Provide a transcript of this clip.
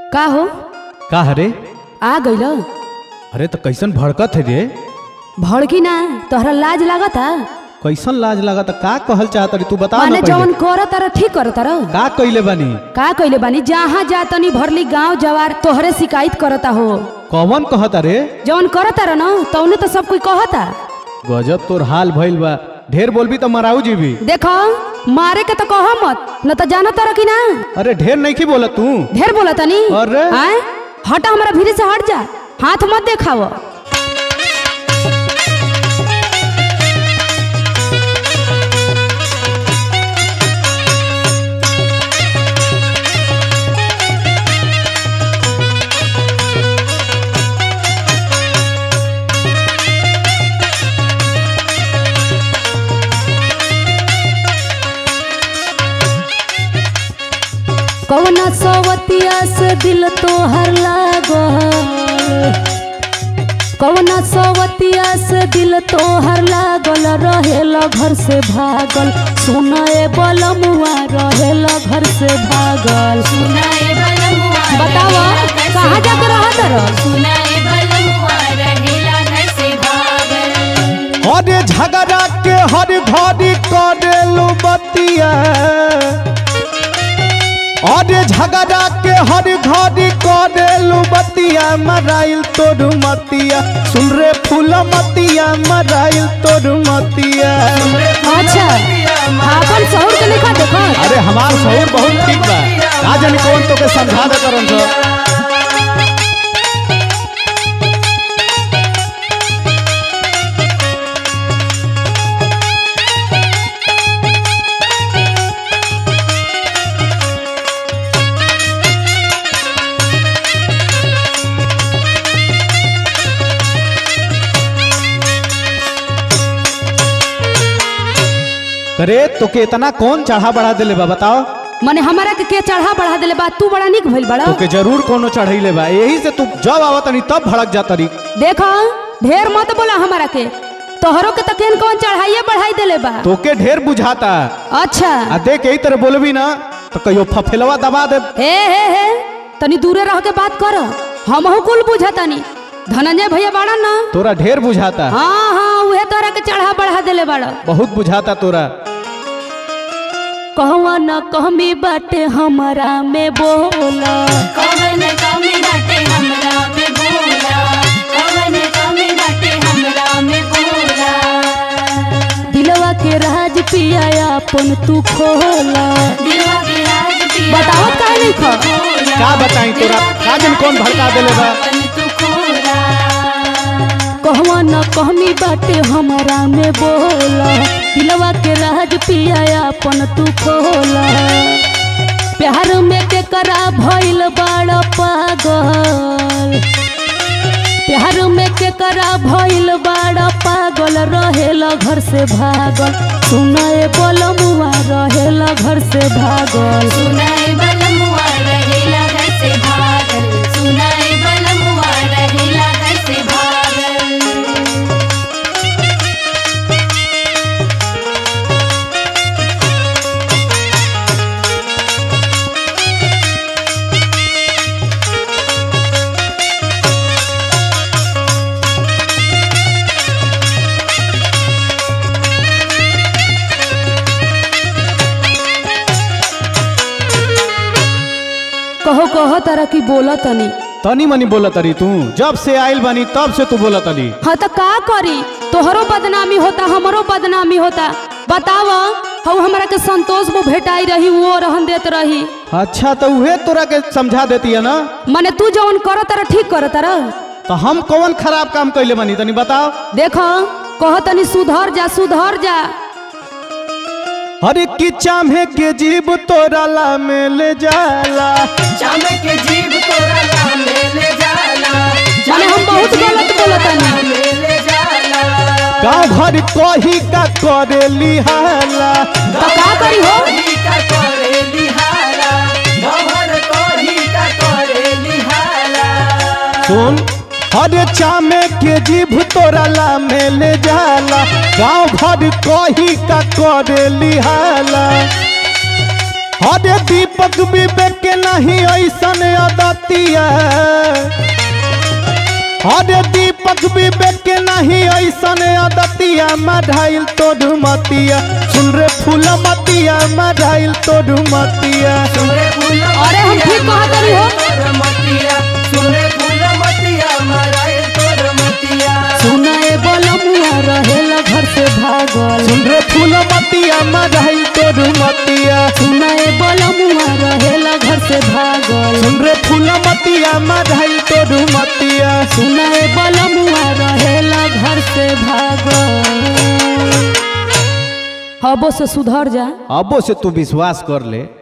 का हो का हरे आ गइल अरे तो कैसन भड़कत है रे भड़की ना तोहरा लाज लागता कैसन लाज लगा तो का कहल चाहत रे तू बता ना माने पहिले। जवन कर तारा ठीक कर तारा का कइले बानी का कइले बानी जहाँ जा तनी भरली गांव जवार तोहरे शिकायत करता हो कौन कहत रे जवन कर तारा न तौने तो सब कोई कहता गजब तोर हाल भइल बा ढेर बोलबी तो मराऊ जीबी देखो मारे के तो कह मत न तो जाना तारा कि ना अरे ढेर नहीं की बोला तू ढेर बोला तनी अरे। आय हटा हमारा भीड़ से हट जा हाथ मत देखाव कौना सवतिया से दिल तोहर लागल कौना सवतिया से दिल तोहर लागल रहेला घर से भागल सुनाए बलमुआ रहेला घर से भागल सुनाए बलमुआ बतावा कहाँ जाके रहत रह सुनाए बलमुआ रहेला घर से भागल अरे झगड़ा के हर घड़ी करेलू बतिया अरे झगड़ा के हर घड़ी करेलू बतिया मराइल तोर मतिया सुन रे फूल मतिया मराइल तोर मतिया अच्छा आपन शहर के लेखा देखो अरे हमार शहर बहुत ठीक बा का जानी कौन तो के समझा दे करन तो करे तो के इतना कौन चढ़ा बढ़ा देले बा बताओ मने हमारा के के चढ़ा बढ़ा देले बा तू बड़ा निक भइल बड़ा तो के जरूर कोनो चढ़ैले बा यही से तू जब आवत तनी तब भड़क जाता रही देखो ढेर मत बोला हमारा के तोहरो के तकेन कौन चढ़ाइए बढ़ाई देले बा तो के ढेर बुझाता अच्छा आ देख यही तरह बोलबी ना तो कहियो फफेलवा दबा दे हे हे हे तनी दूरे रह के बात कर हमहू कुल बुझा तनी धनंजय भैया बाड़ा ना तोरा ढेर बुझाता हाँ हाँ उहे तोरा के चढ़ा बढ़ा देले बाड़ा बहुत बुझाता तोरा कहवा न कहमी बाटे हमारा में बोला कवन कमी बाटे हमरा में बोला कवन कमी बाटे हमरा में बोला दिलवा के राज पिया अपन तू खोला दिलवा के राज पिया बतावत काहे नहीं खा? खोला। का बताई तोरा? का जन कौन भड़का देले बा? अपन तू खोला कहवा न कहमी बाटे हमारा में बोला दिलवा के राज पिया अपन तू खोला प्यार में के करा भइल बड़ पागल प्यार में के करा भइल बड़ पागल रहेला घर से भागल सुनाए बोलमुआ रहेला घर से भागल सुनाए बलमुआ रहेला घर से भागल सुनाए बलमुआ रहेला घर से भागल कहो कहो तारा की बोला तनी तनी मनी बोला तरी तू जब से आइल बानी तब से तू बोला तनी हाँ तो का करी तोहरो बदनामी होता हमरो बदनामी होता बताव हऊ हमरा के संतोष वो भेटाई रही वो रहन देत रही अच्छा तो उहे तोरा के समझा देती है ना मने तू जौन कर तारा ठीक कर तारा तो हम कौन खराब काम कैले बानी तनी बताओ देखो कह तनी सुधर जा सुधर जा हरे की चाहे के जीव तोरा ला में ले जाला जामे के जीव तोरा नाम ले जाला माने हम बहुत गलत बोलतानी ले जाला गाँव घर कही का करे लिहाला तो का करी हो कोही का करे लिहाला गवर कोही का करे लिहाला सुन हरे चामे के जीभ तोरा ला में ले जाला गाँव घर कही का करे लिहाला अरे दीपक विवेक के नहीं ऐसन अदतिया अरे दीपक विवेक के नहीं ऐसन अदतिया मढ़ाइल तोड़ मतिया सुन रे फूल मतिया मढ़ाइल तोड़ मतिया सुने फूल अरे हम ठीक कहत रही हो। तोर मतिया सुने फूल मतिया मराए तोर मतिया सुनाए बलमुआ रहेला घर से भागल सुन रे फूल मतिया मढ़ाइल तोड़ मतिया सुनाए बलमुआ रहेला घर से भागल सुन रे फूल मतिया मढ़ाइल तोड़ मतिया सुनाए बलमुआ रहेला घर से भागल हबो से सुधर जा अबो से तू विश्वास कर ले